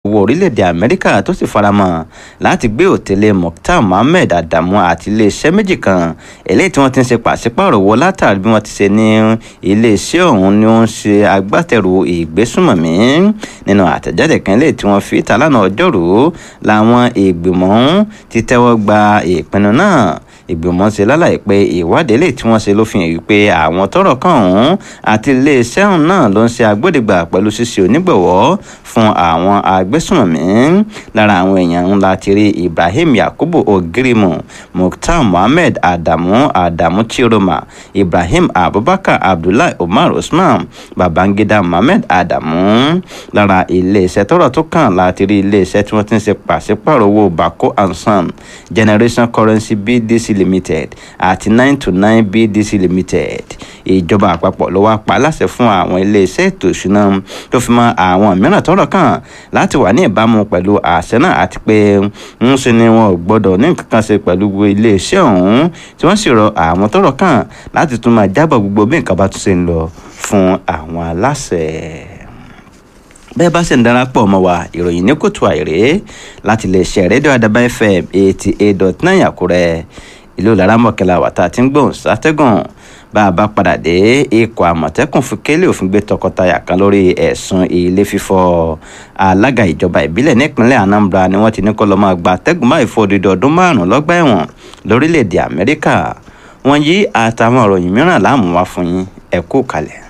wọ orílẹ̀-èdè amẹ́ríkà tó sì faramọ́ láti gbé òtẹ́lẹ̀ mukhtar mohammed adamu àti iléeṣẹ́ méjì kan eléyìí tí wọ́n ti ń ṣe pàṣípààrọ̀ owó látàrí bí wọ́n ti ṣe ní iléeṣẹ́ ọ̀hún ni ó ń ṣe agbátẹrù ìgbésùnmọ̀mí nínú àtẹ̀jáde kan eléyìí tí wọ́n fi ìta lánàá ọjọ́rú làwọn ìgbìmọ̀ ọ̀hún ti tẹ́wọ́ gba ìpinnu náà ìgbìmọ̀ ṣe lálàyé pé ìwádìí lè tí wọ́n ṣe ló fi hàn wípé àwọn tọ́rọ̀ kàn ọ̀hún àti iléeṣẹ́ ọ̀hún náà ló ń ṣe agbódegbà pẹ̀lú ṣíṣe onígbọ̀wọ́ fún àwọn agbésùnmọ̀mí lára àwọn èèyàn ńlá ti rí ibrahim yakubu ogirimu mukhtar mohammed adamu adamu chiroma ibrahim abubakar abdullahi umar usman babangida mohammed adamu lára iléeṣẹ́ tọ́rọ̀ tó kàn láti rí iléeṣẹ́ tí wọ́n ti ń ṣe pàṣípàrọ̀ owó bako and son generation currency bdc limited àti nine to nine bdc limited ìjọba àpapọ̀ ló wá pa láṣẹ fún àwọn iléeṣẹ́ ètò ìṣúná tó fi mọ́ àwọn mìíràn tọ́rọ̀ kàn láti wà ní ìbámu pẹ̀lú àṣẹ náà àti pé ń ṣe ni wọn ò gbọ́dọ̀ ní nǹkan kan ṣe pẹ̀lú iléeṣẹ́ ọ̀hún tí wọ́n sì rọ àwọn tọ́rọ̀ kàn láti tún máa jábọ̀ gbogbo bí nǹkan bá tún ṣe ń lọ fún àwọn aláṣẹ bẹ́ẹ̀ bá sì ń darapọ̀ mọ́ wa ìròyìn ní kòtò àìrè láti lè ṣe rédíò àdàbà fm eighty eight dot nine àkúrẹ́ ìlú laramọ̀kẹ́lá wàtá tí ń gbóhùn sátẹ́gùn bá a bá padà dé ikọ̀ àmọ̀tẹ́kùn fún kélé òfin gbé tọkọtaya kan lórí ẹ̀sùn ilé fífọ́ alága ìjọba ìbílẹ̀ nípínlẹ̀ anambra ni wọ́n ti ní kó lọ́ọ́ máa gba atẹ́gùn máa fọ́ odidi ọdún márùn-ún lọ́gbà ẹ̀wọ̀n lórílẹ̀‐èdè amẹ́ríkà wọ́n yí àtàwọn ìròyìn mìíràn láàmú wá fún yín ẹ kú kalẹ̀.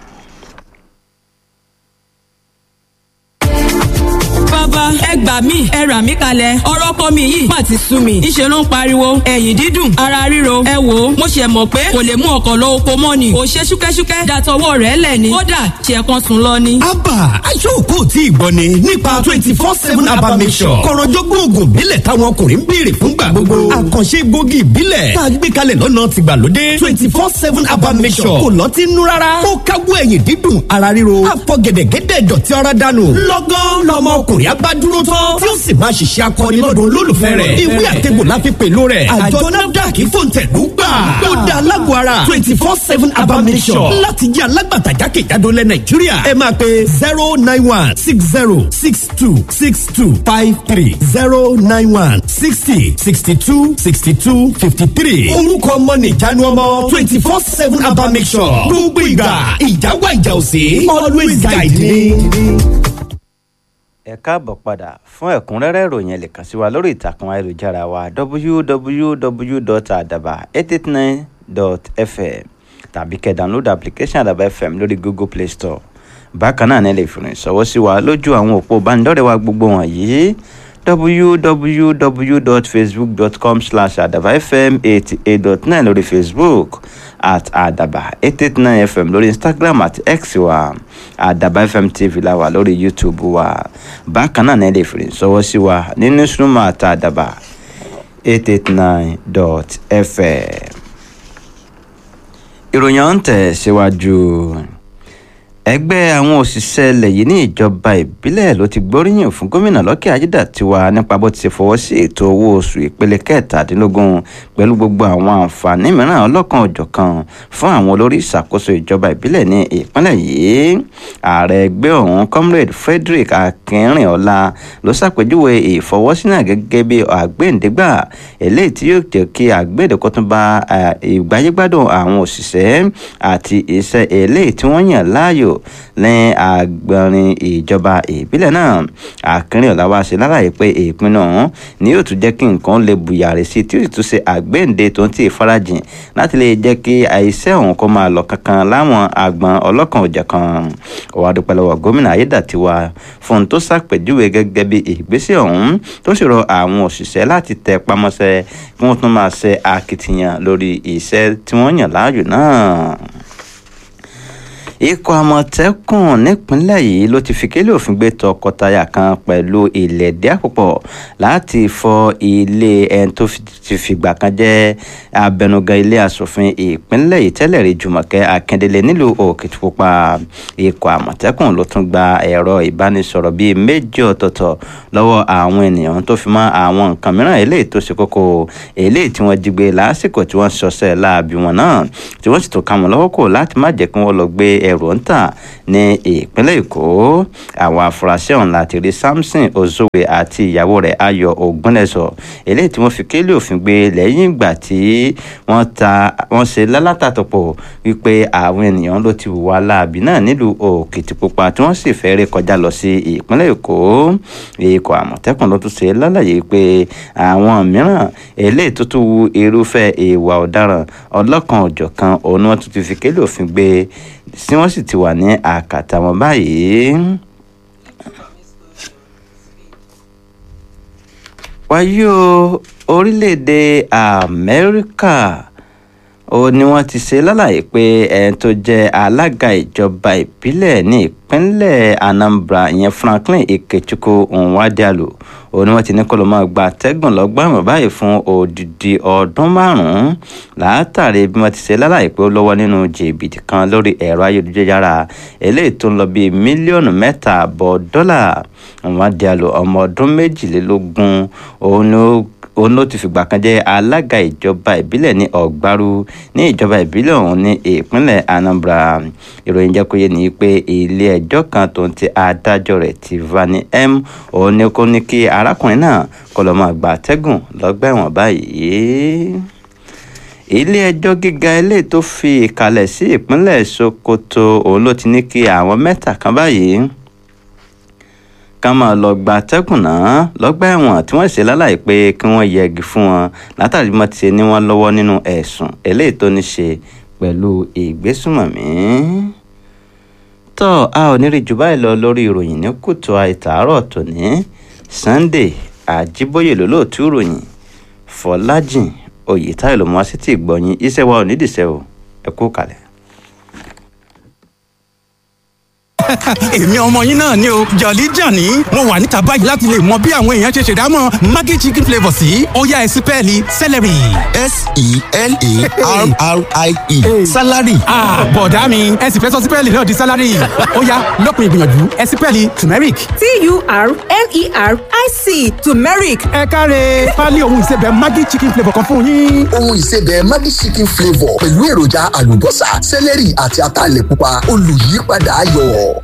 bàbá ẹ gbà mí ẹ rà mí kalẹ̀ ọ̀rọ̀ ọkọ mi yìí má ti sú mi ìṣe ló ń pariwo ẹ̀yìn dídùn ara ríro ẹ wò ó mo ṣe mọ̀ pé kò lè mú ọkọ̀ lọ oko mọ́ ni ò ṣe ṣúkẹ́ṣúkẹ́ dàtọwọ́ rẹ̀ lẹ̀ ni kódà ṣe kan sùn lọ ni. abba aṣọ́ọ̀kọ́ tí ì gbọ́ ni nípa twenty four seven abba mission kọ̀rọ̀jọ́gbọ́n oògùn ìbílẹ̀ táwọn ọkùnrin ń béèrè fún gbà gbogbo àkànṣe gbòógì ìbílẹ̀ tá a gbé kalẹ̀ lọ́nà tìgbàlódé twenty four seven abba mission kò lọ́tí nú rárá ó káwọ́ ẹ̀yìn dídùn ara ríro àfọ̀gẹ̀dẹ̀gẹ̀dẹ̀ dọ̀tí ara dànù lọ́gán lọ́mọ ọkùnrin abádúró tán tí ó sì máa ṣiṣẹ́ akọni lọ́dún olólùfẹ́ rẹ̀ ìwé àtẹ̀gbò la fi pèlò rẹ̀ àjọ nafdac fòǹtẹ̀lú gbà ó da alágbó ara twenty four seven abamisọ̀ láti jẹ́ alágbàtà jákèjádò lẹ̀ nàìjíríà ẹ máa pe zero nine one six zero six two six two five three zero nine one sixty sixty two sixty two fifty three orúkọ ọmọ nìjánu ọmọ twenty four seven abamisọ̀ gbogbo ìgbà ìjà wà ìjà òsè always guide me ẹ káàbọ̀ padà fún ẹ̀kúnrẹ́rẹ́ ìròyìn ẹ lè kàn sí wa lórí ìtàkùn ayélujára wa www.adaba889.fm tàbí kẹ́ download application àdàbà fm lórí google play store bákan náà ní lè fìrìn sọ́wọ́ sí wa lójú àwọn òpó ìbánidọ́rẹ̀ẹ́ wa gbogbo wọ̀nyí www.facebook.com slash adaba fm eighty eight dot nine lórí facebook at adaba eight eight nine fm lórí instagram at x wa adaba fm tv la wà lórí youtube wa bákan náà ní lè fi sọwọ́ sí wa ní newsroom at adaba eight eight nine dot fm. ìròyìn ọ̀hún tẹ̀ síwájú. Si ẹgbẹ́ àwọn òṣìṣẹ́ ilẹ̀ yìí ní ìjọba ìbílẹ̀ ló ti gbóríyìn fún gómìnà lọ́kẹ́ ajídàtiwa nípa bó ti ṣe fọwọ́ sí ètò owó oṣù ìpele kẹtàdínlógún pẹ̀lú gbogbo àwọn àǹfààní mìíràn ọlọ́kan òjọ̀kan fún àwọn olórí ìṣàkóso ìjọba ìbílẹ̀ ní ìpínlẹ̀ yìí ààrẹ ẹgbẹ́ ọ̀hún comrade frederick akínrìnọlá ló ṣàpèjúwe ìfọwọ́sí náà gẹ́gẹ́ bí àgbéǹdégbà eléyìí tí yóò jẹ́ kí àgbéǹdékọ́tún bá ìgbáyégbádùn àwọn òṣìṣẹ́ àti iṣẹ́ eléyìí tí wọ́n yàn láàyò ní agbọ̀nrin ìjọba ìbílẹ̀ náà akínrìnọlá wá ṣe lálàyé pé ìpinnu ọ̀hún ni yóò tún jẹ́ kí nǹkan lè bùyàrá sí tí ó sì tún ṣe àgbéǹde tó ń tì farajìn láti lè jẹ́ kí iṣẹ́ ọ̀hún kó máa lọ kankan láwọn àgbọn ọlọ́kan òjọ̀kan ọ̀wá dúpẹ́ lọ́wọ́ gómìnà ayédàtiwa fún tó ṣàpèjúwe gẹ́gẹ́ bí ìgbésẹ̀ ọ̀hún tó sì rọ àwọn òṣìṣẹ́ láti tẹ pamọ́ṣẹ́ kí wọ́n tún máa ṣe akitiyan lórí iṣẹ́ tí wọ́n yàn láàyò náà ikọ̀ àmọ̀tẹ́kùn nípínlẹ̀ yìí ló ti fi kélé òfin gbé tọkọtaya kan pẹ̀lú ìlẹ̀dí àpòpọ̀ láti fọ ilé ẹni tó ti fìgbà kan jẹ́ abẹnugan ilé asòfin ìpínlẹ̀ yìí tẹ́lẹ̀ rí jùmọ̀kẹ́ akíndélé nílùú òkìtìpupa ikọ̀ àmọ̀tẹ́kùn ló tún gba ẹ̀rọ ìbánisọ̀rọ̀ bíi méjì ọ̀tọ̀ọ̀tọ̀ lọ́wọ́ àwọn ènìyàn tó fi mọ́ àwọn nǹkan mìíràn eléyìí tó ṣe kókó eléyìí tí wọ́n jí gbé lásìkò tí wọ́n ṣọṣẹ́ láabi wọn náà tí wọ́n sì tún ká wọn lọ́wọ́ kò láti má jẹ́ kí wọ́n lọ gbé ẹrù ń tà ní ìpínlẹ̀ èkó àwọn afurasí ọ̀hún láti rí samson ozowe àti ìyàwó rẹ̀ ayọ̀ ògúnlẹ̀sọ eléyìí tí wọ́n fi kélé òfin gbé lẹ́yìn ìgbà tí wọ́n ta wọ́n ṣe lálátàtọ̀pọ̀ wípé àwọn ènìyàn ló ti wà láàbì náà nílùú òkìtìpupa tí wọ́n sì fẹ́ rí kọjá lọ sí ìpínlẹ̀ èkó ikọ̀ àmọ̀tẹ́kùn ló tún ṣe lálàyé pé àwọn mìíràn eléyìí tó tún wu irúfẹ́ ìwà ọ̀daràn ọlọ́kan òjọ̀kan òun ni wọ́n tún ti fi kélé òfin gbé tí wọ́n sì ti wà ní àkàtà wọn báyìí. wáyé o orílẹ̀-èdè amẹ́ríkà ó ní wọ́n ti ṣe lálàyé pé ẹni tó jẹ́ alága ìjọba ìbílẹ̀ ní ìpínlẹ̀ anambra ìyẹn franklin ikechukwu nwadialu ó ní wọ́n ti ní kó ló máa gba atẹ́gùn lọ́gbà ẹ̀wọ̀n báyìí fún odidi ọdún márùn-ún látàrí bí wọ́n ti ṣe lálàyé pé ó lọ́wọ́ nínú jìbìtì kan lórí ẹ̀rọ ayélujára eléyìí tó ń lọ bíi mílíọ̀nù mẹ́ta àbọ̀ dọ́là nwadialu ọmọ ọdún méjìlélógún òun ni ó òun ló ti fìgbà kan jẹ́ alága ìjọba ìbílẹ̀ ní ọ̀gbárù ní ìjọba ìbílẹ̀ ọ̀hún ní ìpínlẹ̀ anambra ìròyìn jẹ́ kó yé ni pé ilé ẹjọ́ kan tó ń ti adájọ́ rẹ̀ ti vani m òun ni kó ní kí arákùnrin náà kó lọ́ọ́ máa gba àtẹ́gùn lọ́gbà ẹ̀wọ̀n báyìí ilé ẹjọ́ gíga eléyìí tó fi ìkàlẹ̀ sí ìpínlẹ̀ sokoto òun ló ti ní kí àwọn mẹ́ta kan báyìí ká máa lọ gba atẹ́gùn náà lọ́gbà ẹ̀wọ̀n tí wọ́n ṣe láláì pé kí wọ́n yẹgi fún wọn látàrí bí wọ́n ti ṣe ní wọ́n lọ́wọ́ nínú ẹ̀sùn eléyìí tó ní ṣe pẹ̀lú ìgbésùmọ̀mí. tọ́ a ò ní rí jù báyìí lọ lórí ìròyìn ní kùtù àìtàárọ̀ tòní sunday àjíbóyè lólóòtú ìròyìn fọlájìn oyètáyọ̀ ló mú wá sí ti ìgbọ̀nyìn iṣẹ́ wa ò ní dìṣẹ́ o ẹ kú kalẹ̀. èmi ọmọ yín náà ni o jọ̀lí jàní mo wà níta báyìí láti lè mọ bí àwọn èèyàn ṣe ṣèdámọ̀ maggi chicken flavour sí ọ̀yá ẹ̀sìn pẹ́ẹ́lí celery. s-e-l-a-r-r-i-e salary. bọ̀dá mi ẹ sì fẹ́ sọ sípẹ́ẹ̀lì náà di salary ọ̀yá lọ́kùnrin ìgbìyànjú ẹ̀sìn pẹ́ẹ́lì turmeric. t-u-r-m-e-r-i-c turmeric ẹ káre pálí ohun ìsebẹ̀ maggi chicken flavour kan fún yín. ohun ìsebẹ̀ maggi chicken flavour pẹ̀lú èròjà àlùbọ́sà sẹ́lẹ̀rì àti ataalẹ̀ pupa olùyípadà ayọ̀.